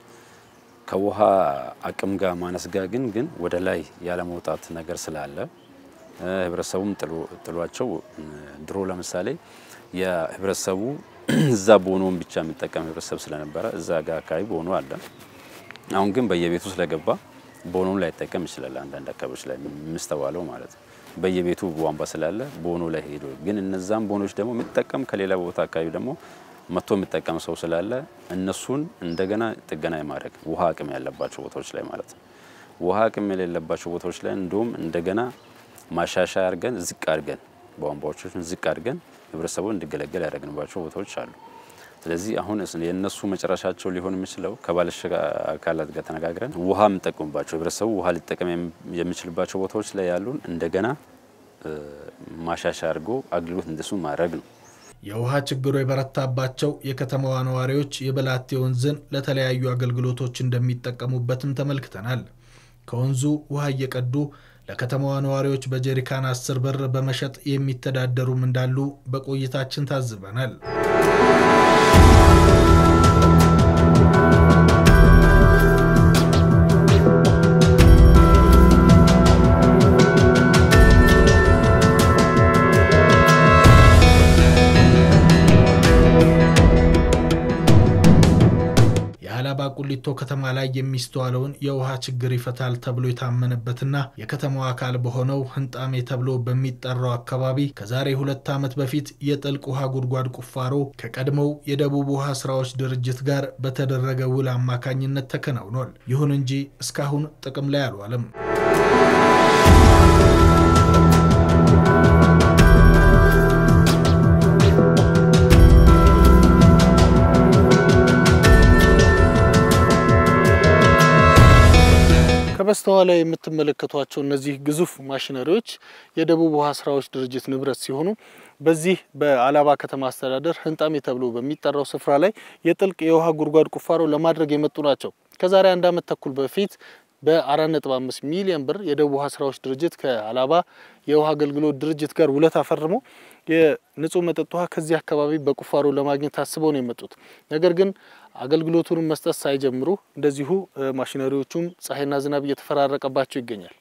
Speaker 13: ከውሃ አቅም ጋር ማነስ ጋር ግን ግን ወደ ላይ ያለመውጣት ነገር ስላለ ህብረተሰቡም ጥሏቸው ድሮ ለምሳሌ የህብረተሰቡ እዛ ቦኖን ብቻ የሚጠቀም ህብረተሰብ ስለነበረ እዛ ጋር አካባቢ ቦኖ አለ። አሁን ግን በየቤቱ ስለገባ ቦኖን ላይጠቀም ይችላል። አንዳንድ አካባቢዎች ላይ የምስተዋለው ማለት ነው። በየቤቱ ቧንቧ ስላለ ቦኖ ላይ ሄዶ ግን እነዛም ቦኖች ደግሞ የሚጠቀም ከሌላ ቦታ አካባቢ ደግሞ መጥቶ የሚጠቀም ሰው ስላለ እነሱን እንደገና ጥገና የማድረግ ውሃ አቅም ያለባቸው ቦታዎች ላይ ማለት ነው። ውሃ አቅም የሌለባቸው ቦታዎች ላይ እንዲሁም እንደገና ማሻሻያ አድርገን ዝቅ አድርገን ቧንቧዎችን ዝቅ አድርገን ህብረተሰቡ እንዲገለገል ያደረግንባቸው ቦታዎች አሉ። ስለዚህ አሁን የእነሱ መጨረሻቸው ሊሆን የሚችለው ከባለድርሻ አካላት ጋር ተነጋግረን ውሃ የምንጠቀምባቸው ህብረተሰቡ ውሃ ሊጠቀም የሚችልባቸው ቦታዎች ላይ ያሉን እንደገና ማሻሻያ አድርጎ አገልግሎት እንደሱ ማድረግ ነው።
Speaker 10: የውሃ ችግሩ የበረታባቸው የከተማዋ ነዋሪዎች የበላቴ ወንዝን ለተለያዩ አገልግሎቶች እንደሚጠቀሙበትም ተመልክተናል። ከወንዙ ውሃ እየቀዱ ለከተማዋ ነዋሪዎች በጀሪካን አስር ብር በመሸጥ የሚተዳደሩም እንዳሉ በቆይታችን ታዝበናል። የሀላባ ቁሊቶ ከተማ ላይ የሚስተዋለውን የውሃ ችግር ይፈታል ተብሎ የታመነበትና የከተማው አካል በሆነው ህንጣሜ ተብሎ በሚጠራው አካባቢ ከዛሬ ሁለት ዓመት በፊት የጥልቅ ውሃ ጉድጓድ ቁፋሮ ከቀድሞው የደቡብ ውሃ ስራዎች ድርጅት ጋር በተደረገ ውል አማካኝነት ተከናውኗል። ይሁን እንጂ እስካሁን ጥቅም ላይ አልዋለም።
Speaker 12: ከበስተኋላ የምትመለከቷቸው እነዚህ ግዙፍ ማሽነሪዎች የደቡብ ውሃ ስራዎች ድርጅት ንብረት ሲሆኑ በዚህ በሀላባ ከተማ አስተዳደር ህንጣሜ ተብሎ በሚጠራው ስፍራ ላይ የጥልቅ የውሃ ጉድጓድ ቁፋሮ ለማድረግ የመጡ ናቸው። ከዛሬ አንድ ዓመት ተኩል በፊት በ4.5 ሚሊዮን ብር የደቡብ ውሃ ስራዎች ድርጅት ከሀላባ የውሃ አገልግሎት ድርጅት ጋር ውለት አፈርሞ የንጹህ መጠጥ ውሃ ከዚህ አካባቢ በቁፋሮ ለማግኘት ታስበው ነው የመጡት። ነገር ግን አገልግሎቱንም መስጠት ሳይጀምሩ እንደዚሁ ማሽነሪዎቹም ፀሐይና ዝናብ እየተፈራረቀባቸው ይገኛል።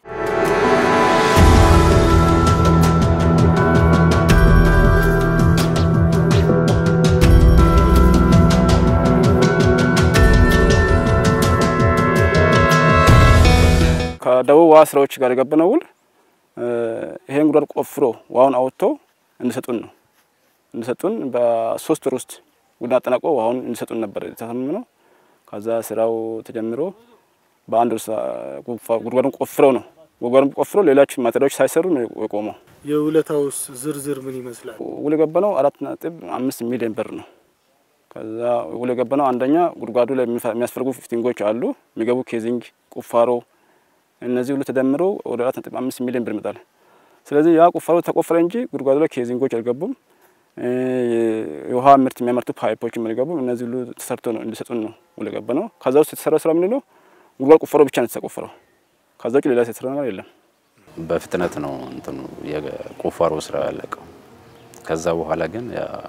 Speaker 16: ከደቡብ ውሃ ስራዎች ጋር የገባነው ውል ይሄን ጉድጓድ ቆፍሮ ውሃውን አውጥቶ እንዲሰጡን ነው። እንዲሰጡን በሶስት ወር ውስጥ ጉድ አጠናቆ ውሃውን እንዲሰጡን ነበር የተስማማነው። ከዛ ስራው ተጀምሮ በአንድ ወር ጉድጓዱን ቆፍረው ነው ጉድጓዱን ቆፍረው ሌሎች ማቴሪያሎች ሳይሰሩ ነው የቆመው።
Speaker 12: የውለታውስ ዝርዝር ምን ይመስላል?
Speaker 16: ውል የገባነው አራት ነጥብ አምስት ሚሊዮን ብር ነው። ከዛ ውል የገባነው አንደኛ ጉድጓዱ ላይ የሚያስፈልጉ ፊቲንጎች አሉ፣ የሚገቡ ኬዚንግ፣ ቁፋሮ እነዚህ ሁሉ ተደምሮ ወደ አራት ነጥብ አምስት ሚሊዮን ብር ይመጣል። ስለዚህ ያ ቁፋሮ ተቆፈረ እንጂ ጉድጓዱ ላይ ኬዚንጎች አልገቡም። የውሃ ምርት የሚያመርቱ ፓይፖችም አልገቡም። እነዚህ ሁሉ ተሰርቶ ነው እንዲሰጡን ነው ውል የገባ ነው። ከዛ ውስጥ የተሰራው ስራ ምንድን ነው? ጉድጓድ ቁፋሮ ብቻ ነው የተቆፈረው። ከዛ ውጭ ሌላ የተሰራ ነገር የለም።
Speaker 13: በፍጥነት ነው እንትኑ የቁፋሮ ስራ ያለቀው። ከዛ በኋላ ግን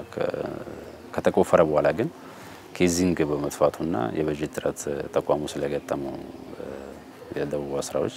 Speaker 13: ከተቆፈረ በኋላ ግን ኬዚንግ በመጥፋቱና የበጀት እጥረት ተቋሙ ስለገጠመው የደቡብ ስራዎች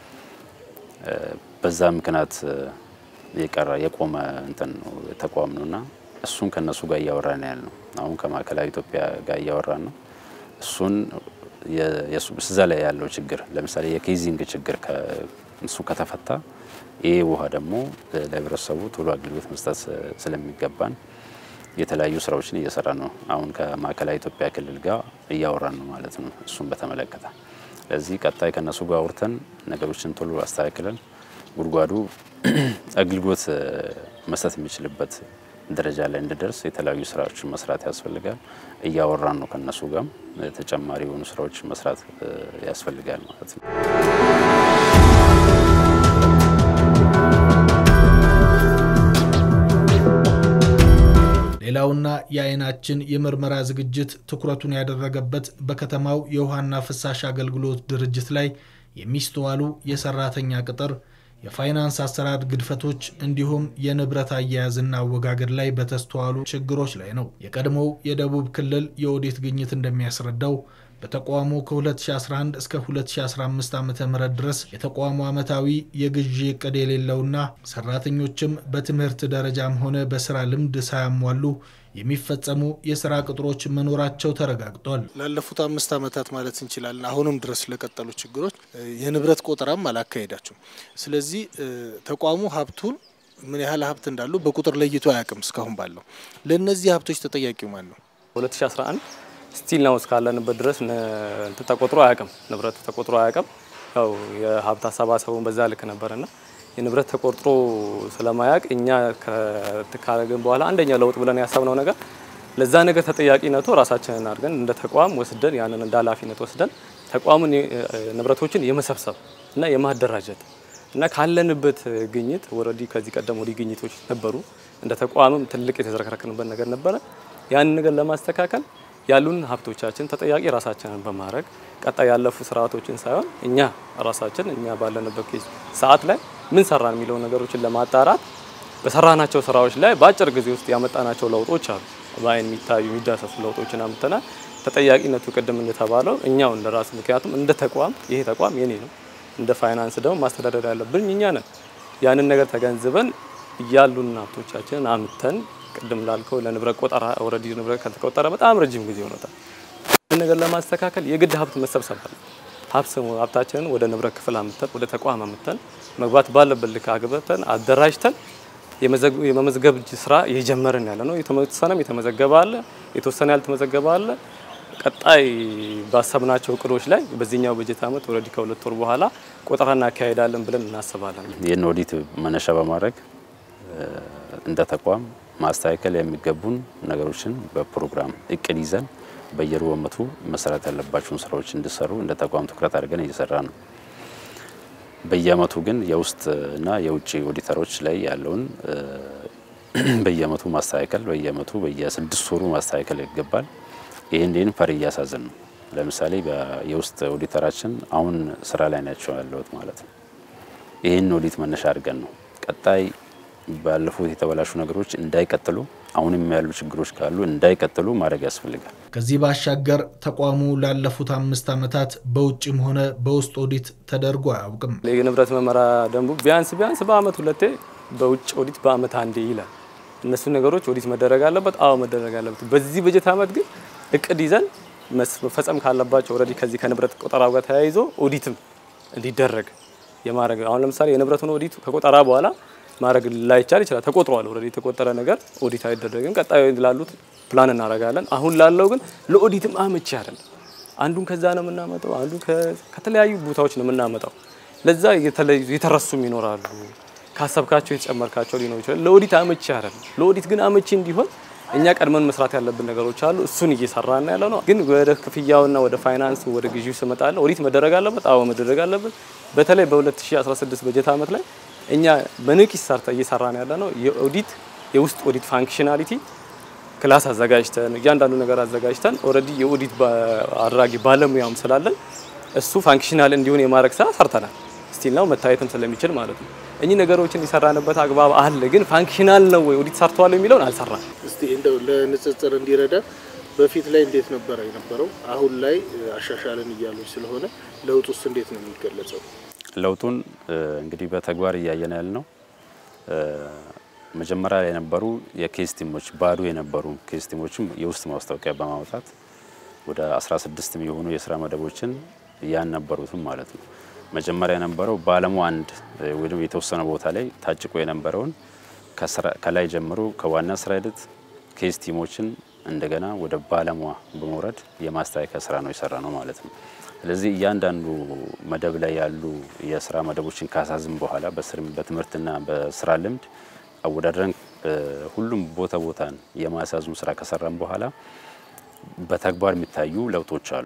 Speaker 13: በዛ ምክንያት የቀረ የቆመ እንትን ነው ተቋም ነውና እሱን ከነሱ ጋር እያወራን ያል ነው። አሁን ከማዕከላዊ ኢትዮጵያ ጋር እያወራን ነው። እሱን እዛ ላይ ያለው ችግር ለምሳሌ የኬዚንግ ችግር እሱ ከተፈታ ይህ ውሃ ደግሞ ለህብረተሰቡ ቶሎ አገልግሎት መስጠት ስለሚገባን የተለያዩ ስራዎችን እየሰራ ነው። አሁን ከማዕከላዊ ኢትዮጵያ ክልል ጋር እያወራን ነው ማለት ነው። እሱን በተመለከተ ለዚህ ቀጣይ ከነሱ ጋር አውርተን ነገሮችን ቶሎ አስተካክለን ጉድጓዱ አገልግሎት መስጠት የሚችልበት ደረጃ ላይ እንዲደርስ የተለያዩ ስራዎችን መስራት ያስፈልጋል። እያወራን ነው ከነሱ ጋርም ተጨማሪ የሆኑ ስራዎች መስራት ያስፈልጋል ማለት ነው።
Speaker 10: ሌላውና የአይናችን የምርመራ ዝግጅት ትኩረቱን ያደረገበት በከተማው የውሃና ፍሳሽ አገልግሎት ድርጅት ላይ የሚስተዋሉ የሰራተኛ ቅጥር፣ የፋይናንስ አሰራር ግድፈቶች እንዲሁም የንብረት አያያዝና አወጋገድ ላይ በተስተዋሉ ችግሮች ላይ ነው። የቀድሞው የደቡብ ክልል የኦዲት ግኝት እንደሚያስረዳው በተቋሙ ከ2011 እስከ 2015 ዓ ም ድረስ የተቋሙ ዓመታዊ የግዢ እቅድ የሌለውና ሰራተኞችም በትምህርት ደረጃም ሆነ በስራ ልምድ ሳያሟሉ የሚፈጸሙ የስራ ቅጥሮች መኖራቸው ተረጋግጧል።
Speaker 12: ላለፉት አምስት ዓመታት ማለት እንችላለን አሁንም ድረስ ለቀጠሉ ችግሮች የንብረት ቆጠራም አላካሄዳቸውም። ስለዚህ ተቋሙ ሀብቱን ምን ያህል ሀብት እንዳሉ በቁጥር ለይቶ አያውቅም። እስካሁን ባለው ለእነዚህ ሀብቶች ተጠያቂው ማን ነው?
Speaker 17: 2011 ስቲል ነው እስካለንበት ድረስ እንትን ተቆጥሮ አያውቅም። ንብረቱ ተቆጥሮ አያውቅም። ያው የሀብት አሰባሰቡን በዛ ልክ ነበርና የንብረት ተቆጥሮ ስለማያውቅ እኛ ካረግን በኋላ አንደኛ ለውጥ ብለን ያሰብነው ነገር ለዛ ነገር ተጠያቂነቱ ራሳችንን አድርገን እንደ ተቋም ወስደን ያንን እንደ ኃላፊነት ወስደን ተቋሙን ንብረቶችን የመሰብሰብ እና የማደራጀት እና ካለንበት ግኝት ወረዲ ከዚህ ቀደም ወዲህ ግኝቶች ነበሩ። እንደ ተቋምም ትልቅ የተዝረከረክንበት ነገር ነበረ። ያንን ነገር ለማስተካከል ያሉን ሀብቶቻችን ተጠያቂ ራሳችንን በማድረግ ቀጣይ ያለፉ ስርዓቶችን ሳይሆን እኛ ራሳችን እኛ ባለንበት ሰዓት ላይ ምን ሰራን የሚለው ነገሮችን ለማጣራት በሰራናቸው ስራዎች ላይ በአጭር ጊዜ ውስጥ ያመጣናቸው ለውጦች አሉ። በአይን የሚታዩ የሚዳሰሱ ለውጦችን አምጥተናል። ተጠያቂነቱ ቅድም እንደተባለው እኛው እንደ ራስ ምክንያቱም እንደ ተቋም ይሄ ተቋም የኔ ነው፣ እንደ ፋይናንስ ደግሞ ማስተዳደር ያለብን እኛ ነን። ያንን ነገር ተገንዝበን እያሉን ሀብቶቻችንን አምተን ቅድም ላልከው ለንብረት ቆጠራ ኦልሬዲ ንብረት ከተቆጠረ በጣም ረጅም ጊዜ ሆኖታል። ይህን ነገር ለማስተካከል የግድ ሀብት መሰብሰብ አለ። ሀብታችንን ወደ ንብረት ክፍል አምተን ወደ ተቋም አምተን መግባት ባለበት ልክ አግበተን አደራጅተን የመመዝገብ ስራ እየጀመርን ያለ ነው። የተወሰነም የተመዘገበ አለ፣ የተወሰነ ያልተመዘገበ አለ። ቀጣይ ባሰብናቸው እቅዶች ላይ በዚህኛው በጀት ዓመት ኦልሬዲ ከሁለት ወር በኋላ ቆጠራ እናካሄዳለን ብለን እናስባለን።
Speaker 13: ይህን ኦዲት መነሻ በማድረግ እንደ ተቋም ማስተካከል የሚገቡን ነገሮችን በፕሮግራም እቅድ ይዘን በየሩብ ዓመቱ መሰራት ያለባቸውን ስራዎች እንዲሰሩ እንደ ተቋም ትኩረት አድርገን እየሰራ ነው። በየአመቱ ግን የውስጥ እና የውጭ ኦዲተሮች ላይ ያለውን በየአመቱ ማስተካከል በየአመቱ በየስድስት ወሩ ማስተካከል ይገባል። ይህን ይህን ፈር እያሳዝን ነው። ለምሳሌ የውስጥ ኦዲተራችን አሁን ስራ ላይ ናቸው ያለሁት ማለት ነው። ይህን ኦዲት መነሻ አድርገን ነው ቀጣይ ባለፉት የተበላሹ ነገሮች እንዳይቀጥሉ አሁንም ያሉ ችግሮች ካሉ እንዳይቀጥሉ ማድረግ ያስፈልጋል።
Speaker 10: ከዚህ ባሻገር ተቋሙ ላለፉት አምስት ዓመታት በውጭም ሆነ በውስጥ ኦዲት ተደርጎ አያውቅም።
Speaker 17: የንብረት መመሪያ ደንቡ ቢያንስ ቢያንስ በአመት ሁለቴ በውጭ ኦዲት በአመት አንዴ ይላል። እነሱ ነገሮች ኦዲት መደረግ አለበት። አዎ መደረግ አለበት። በዚህ በጀት አመት ግን እቅድ ይዘን መፈጸም ካለባቸው ኦልሬዲ ከዚህ ከንብረት ቆጠራ ጋር ተያይዞ ኦዲትም እንዲደረግ የማድረግ አሁን ለምሳሌ የንብረቱን ኦዲት ከቆጠራ በኋላ ማድረግ ላይቻል ይችላል። ተቆጥሯል። ኦልሬዲ የተቆጠረ ነገር ኦዲት አይደረግም። ቀጣዩ ላሉት ፕላን እናደርጋለን። አሁን ላለው ግን ለኦዲትም አመቺ አይደለም። አንዱን ከዛ ነው የምናመጣው፣ አንዱን ከተለያዩ ቦታዎች ነው የምናመጣው። ለዛ የተረሱም ይኖራሉ። ካሰብካቸው የተጨመርካቸው ሊኖር ይችላል። ለኦዲት አመቺ አይደለም። ለኦዲት ግን አመቺ እንዲሆን እኛ ቀድመን መስራት ያለብን ነገሮች አሉ። እሱን እየሰራን ያለ ነው። ግን ወደ ክፍያውና ወደ ፋይናንስ ወደ ግዢው ስመጣለ ኦዲት መደረግ አለበት። አዎ መደረግ አለበት። በተለይ በ2016 በጀት ዓመት ላይ እኛ በንቂስ ሰርተ እየሰራን ያለ ነው የኦዲት የውስጥ ኦዲት ፋንክሽናሊቲ ክላስ አዘጋጅተን እያንዳንዱ ነገር አዘጋጅተን ኦልሬዲ የኦዲት አድራጊ ባለሙያም ስላለን እሱ ፋንክሽናል እንዲሆን የማድረግ ስራ ሰርተናል። ስቲል ነው መታየትም ስለሚችል ማለት ነው። እኚህ ነገሮችን የሰራንበት አግባብ አለ። ግን ፋንክሽናል ነው ወይ ኦዲት ሰርተዋል የሚለውን አልሰራም።
Speaker 12: እስቲ እንደው ለንጽጽር እንዲረዳ በፊት ላይ እንዴት ነበረ የነበረው፣ አሁን ላይ አሻሻልን እያሉች ስለሆነ ለውጥ ውስጥ እንዴት ነው የሚገለጸው?
Speaker 13: ለውጡን እንግዲህ በተግባር እያየን ያለ ነው። መጀመሪያ ላይ የነበሩ የኬስ ቲሞች ባዶ የነበሩ ኬስ ቲሞችም የውስጥ ማስታወቂያ በማውጣት ወደ 16 የሚሆኑ የስራ መደቦችን ያልነበሩትም ማለት ነው። መጀመሪያ የነበረው በአለሙ አንድ ወይም የተወሰነ ቦታ ላይ ታጭቆ የነበረውን ከላይ ጀምሮ ከዋና ስራ ሂደት ኬስ ቲሞችን እንደገና ወደ ባለሙያ በመውረድ የማስተካከያ ስራ ነው የሰራ ነው ማለት ነው። ስለዚህ እያንዳንዱ መደብ ላይ ያሉ የስራ መደቦችን ካሳዝም በኋላ በትምህርትና በስራ ልምድ አወዳድረን ሁሉም ቦታ ቦታን የማሳዙን ስራ ከሰራን በኋላ በተግባር የሚታዩ ለውጦች አሉ።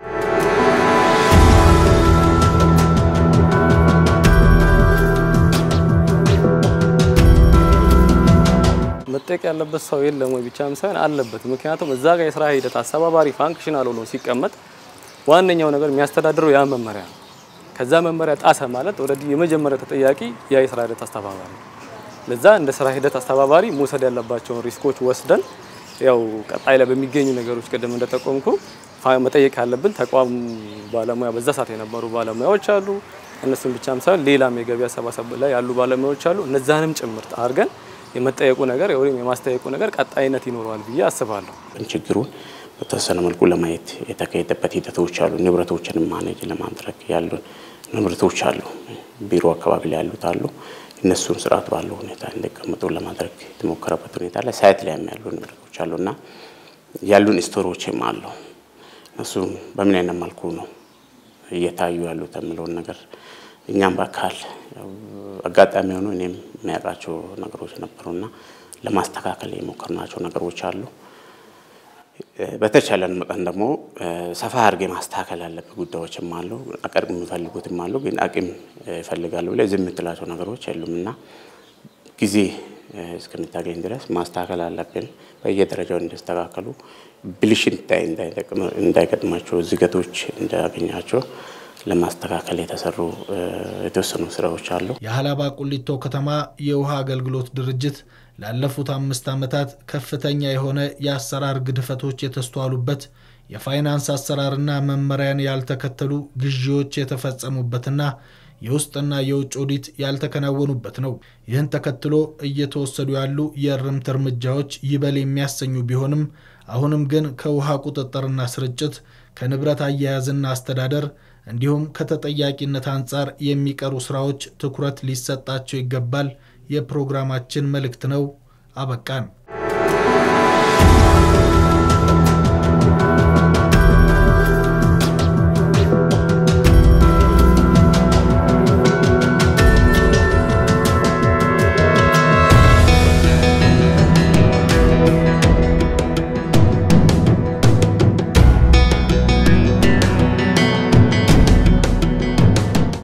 Speaker 17: መጠየቅ ያለበት ሰው የለም ወይ ብቻም ሳይሆን አለበት። ምክንያቱም እዛ ጋር የስራ ሂደት አስተባባሪ ፋንክሽናል ሆኖ ሲቀመጥ ዋነኛው ነገር የሚያስተዳድረው ያ መመሪያ ነው። ከዛ መመሪያ ጣሰ ማለት ኦልሬዲ የመጀመሪያ ተጠያቂ ያ የስራ ሂደት አስተባባሪ ነው። ለዛ እንደ ስራ ሂደት አስተባባሪ መውሰድ ያለባቸውን ሪስኮች ወስደን ያው ቀጣይ ላይ በሚገኙ ነገሮች ቅድም እንደጠቆምኩ መጠየቅ ያለብን ተቋም ባለሙያ በዛ ሰዓት የነበሩ ባለሙያዎች አሉ። እነሱም ብቻም ሳይሆን ሌላም የገቢ አሰባሰብ ላይ ያሉ ባለሙያዎች አሉ። እነዛንም ጭምርት አድርገን የመጠየቁ ነገር ወይም የማስጠየቁ ነገር ቀጣይነት ይኖረዋል ብዬ አስባለሁ።
Speaker 9: ችግሩን በተወሰነ መልኩ ለማየት የተካሄደበት ሂደቶች አሉ። ንብረቶችን ማኔጅ ለማድረግ ያሉ ንብረቶች አሉ። ቢሮ አካባቢ ላይ ያሉት አሉ። እነሱን ስርዓት ባለው ሁኔታ እንዲቀመጡ ለማድረግ የተሞከረበት ሁኔታ ላይ ሳይት ላይ ያሉ ንብረቶች አሉ እና ያሉን ስቶሮችም አሉ። እነሱ በምን አይነት መልኩ ነው እየታዩ ያሉት የሚለውን ነገር እኛም በአካል አጋጣሚ ሆኖ እኔም የሚያውቃቸው ነገሮች ነበሩና ለማስተካከል የሞከርናቸው ነገሮች አሉ። በተቻለን መጠን ደግሞ ሰፋ አድርጌ ማስተካከል ያለብን ጉዳዮችም አሉ። አቅም የሚፈልጉትም አሉ። ግን አቅም ይፈልጋሉ ብለ ዝም የምትላቸው ነገሮች የሉም እና ጊዜ እስከምታገኝ ድረስ ማስተካከል አለብን። በየደረጃው እንዲስተካከሉ ብልሽት እንዳይገጥማቸው፣ ዝገቶች እንዳያገኛቸው ለማስተካከል የተሰሩ የተወሰኑ ስራዎች አሉ።
Speaker 10: የሀላባ ቁሊቶ ከተማ የውሃ አገልግሎት ድርጅት ላለፉት አምስት ዓመታት ከፍተኛ የሆነ የአሰራር ግድፈቶች የተስተዋሉበት የፋይናንስ አሰራርና መመሪያን ያልተከተሉ ግዢዎች የተፈጸሙበትና የውስጥና የውጭ ኦዲት ያልተከናወኑበት ነው። ይህን ተከትሎ እየተወሰዱ ያሉ የእርምት እርምጃዎች ይበል የሚያሰኙ ቢሆንም አሁንም ግን ከውሃ ቁጥጥርና ስርጭት ከንብረት አያያዝና አስተዳደር እንዲሁም ከተጠያቂነት አንጻር የሚቀሩ ስራዎች ትኩረት ሊሰጣቸው ይገባል የፕሮግራማችን መልእክት ነው። አበቃን።